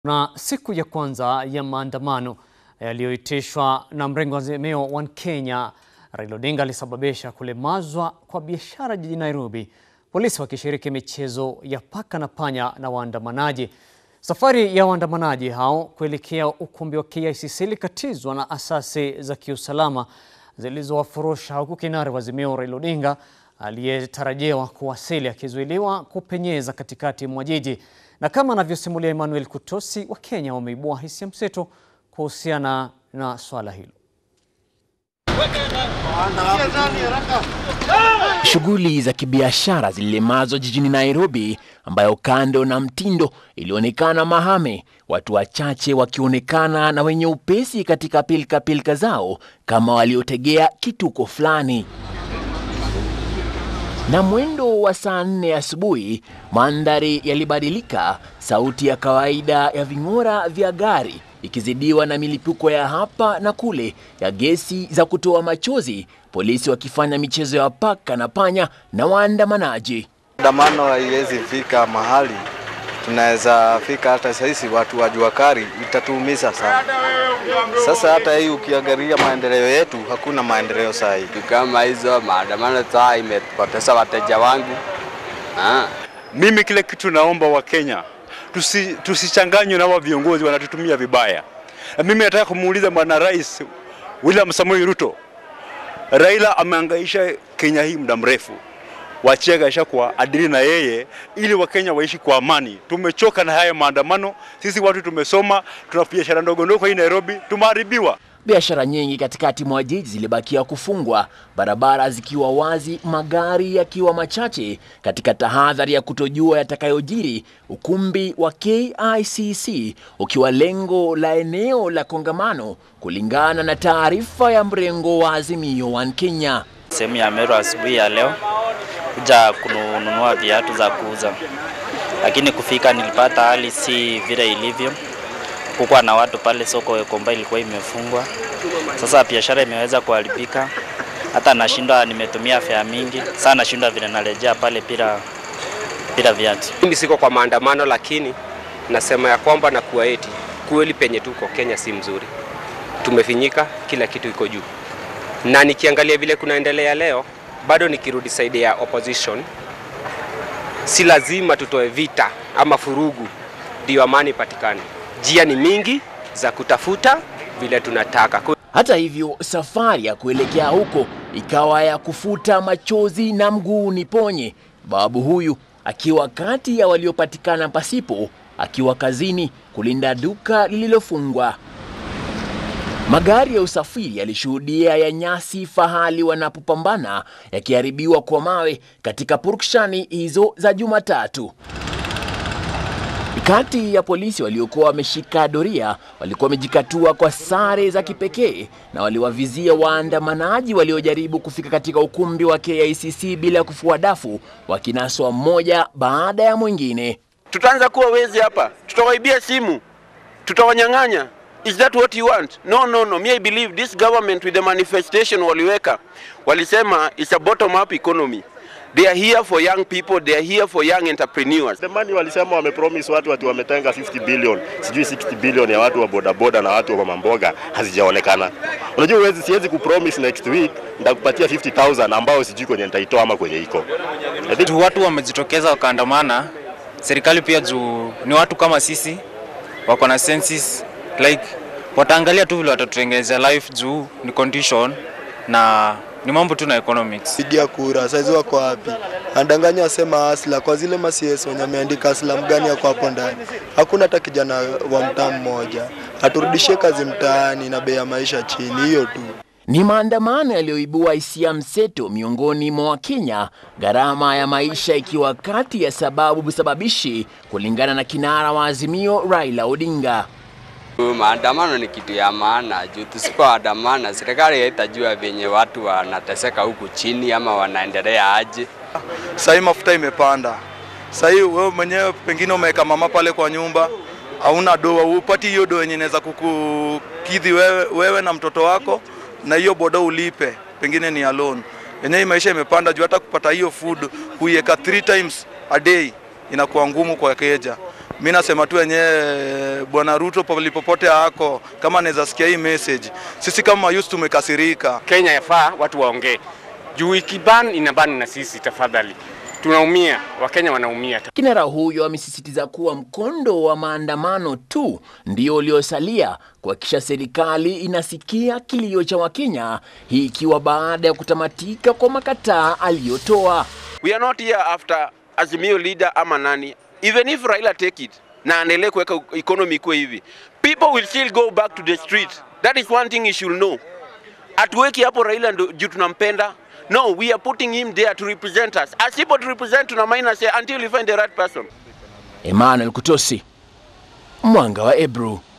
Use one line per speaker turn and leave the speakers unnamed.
Na siku ya kwanza ya maandamano yaliyoitishwa na mrengo wa Azimio One Kenya, Raila Odinga alisababisha kulemazwa kwa biashara jijini Nairobi, polisi wakishiriki michezo ya paka na panya na waandamanaji. Safari ya waandamanaji hao kuelekea ukumbi wa KICC ilikatizwa na asasi za kiusalama zilizowafurusha, huku kinara wa Azimio Raila Odinga aliyetarajiwa kuwasili akizuiliwa kupenyeza katikati mwa jiji. Na kama anavyosimulia Emmanuel Kutosi, Wakenya wameibua hisia mseto kuhusiana na swala hilo.
Shughuli za kibiashara zililemazwa jijini Nairobi, ambayo kando na mtindo ilionekana mahame, watu wachache wakionekana na wenye upesi katika pilka pilka zao kama waliotegea kituko fulani. Na mwendo wa saa nne asubuhi, mandhari yalibadilika, sauti ya kawaida ya ving'ora vya gari ikizidiwa na milipuko ya hapa na kule ya gesi za kutoa machozi, polisi wakifanya michezo ya paka na panya na waandamanaji.
Maandamano haiwezi fika mahali tunaweza fika, hata sisi watu wa jua kali itatuumiza sana. Sasa hata hii ukiangalia maendeleo yetu, hakuna maendeleo saa hii.
kama hizo maandamano saa imepoteza wateja wangu ah.
Mimi kile kitu naomba Wakenya tusi, tusichanganywe na hawa viongozi wanatutumia vibaya. Na mimi nataka kumuuliza Bwana Rais William Samoei Ruto, Raila ameangaisha Kenya hii muda mrefu, wachie gaisha kwa adili na yeye, ili Wakenya waishi kwa amani. Tumechoka na haya maandamano. Sisi watu tumesoma, tuna biashara ndogo ndogo hii Nairobi, tumeharibiwa.
Biashara nyingi katikati mwa jiji zilibakia kufungwa, barabara zikiwa wazi, magari yakiwa machache, katika tahadhari ya kutojua yatakayojiri, ukumbi wa KICC ukiwa lengo la eneo la kongamano, kulingana na taarifa ya mrengo wa Azimio One Kenya.
sehemu ya Meru asubuhi ya leo kuja kununua viatu za kuuza, lakini kufika nilipata hali si vile ilivyo. Kukuwa na watu pale, soko Gikomba ilikuwa imefungwa. Sasa biashara imeweza kuharibika, hata nashindwa, nimetumia fare mingi sana, nashindwa vile narejea pale bila bila viatu.
Mimi siko kwa maandamano, lakini nasema ya kwamba na kuwa eti kweli penye tuko Kenya si mzuri, tumefinyika, kila kitu iko juu, na nikiangalia vile kunaendelea leo, bado nikirudi side ya opposition, si lazima tutoe vita ama furugu ndio amani ipatikane. Njia ni mingi za kutafuta vile tunataka.
Hata hivyo, safari ya kuelekea huko ikawa ya kufuta machozi na mguu ni ponye, babu huyu akiwa kati ya waliopatikana pasipo, akiwa kazini kulinda duka lililofungwa. Magari ya usafiri yalishuhudia ya nyasi fahali wanapopambana yakiharibiwa kwa mawe katika purukshani hizo za Jumatatu. Kati ya polisi waliokuwa wameshika doria walikuwa wamejikatua kwa sare za kipekee na waliwavizia waandamanaji waliojaribu kufika katika ukumbi wa KICC bila kufua dafu, wakinaswa mmoja baada ya mwingine.
tutaanza kuwa wezi hapa, tutawaibia simu, tutawanyang'anya. Is that what you want? No, no, no. Me I believe this government with the manifestation waliweka, walisema it's a bottom up economy. They are here for young people, they are here for young entrepreneurs.
The money walisema wamepromise watu ati wametenga 50 billion, sijui 60 billion ya watu wa bodaboda na watu wa mamboga hazijaonekana. Unajua uwezi, siwezi kupromise next week nitakupatia 50000 ambao sijui kwenye nitaitoa ama kwenye iko. I think
tu watu wamejitokeza wakaandamana. Serikali pia juu ni watu kama sisi, wako na senses like wataangalia tu vile watatutengenezea life juu ni condition na ni mambo tu na economics.
pigia kura saizi wako wapi? Andanganya wasema asla kwa zile masies wenye ameandika asla mgani yako hapo ndani. Hakuna hata kijana wa mtaa mmoja. Aturudishie kazi mtaani na bei ya maisha chini, hiyo tu.
Ni maandamano yaliyoibua hisia mseto miongoni mwa Wakenya, gharama ya maisha ikiwa kati ya sababu sababishi, kulingana na kinara wa Azimio Raila Odinga.
Maandamano ni kitu ya maana juu tusipoandamana, serikali haitajua venye watu wanateseka huku chini ama wanaendelea aje.
Saa hii mafuta imepanda. Saa hii wewe mwenyewe pengine umeweka mama pale kwa nyumba, hauna doa, upati hiyo doa yenye inaweza kukukidhi wewe, wewe na mtoto wako, na hiyo boda ulipe, pengine ni alone. Yenyewe hii maisha imepanda juu hata kupata hiyo food kuiweka three times a day inakuwa ngumu kwa keja. mi nasema tu wenyewe bwana Ruto palipopote ako, kama anaweza sikia hii message, sisi kama youth tumekasirika.
Kenya yafaa watu waongee juu ikiban inabani na sisi, tafadhali. Tunaumia, Wakenya wanaumia.
Kinara huyo amesisitiza kuwa mkondo wa maandamano tu ndio uliosalia kuhakikisha serikali inasikia kilio cha Wakenya, hii ikiwa baada ya kutamatika kwa makataa aliyotoa.
We are not here after Azimio leader ama nani. Even if Raila take it na aendelee kuweka economy ikuwe hivi, people will still go back to the street. That is one thing you should know. Hatuweki hapo Raila ndo juu tunampenda. No, we are putting him there to represent us. Asipo to represent tuna minus until we find the right person.
Emmanuel Kutosi, Mwanga wa Ebru.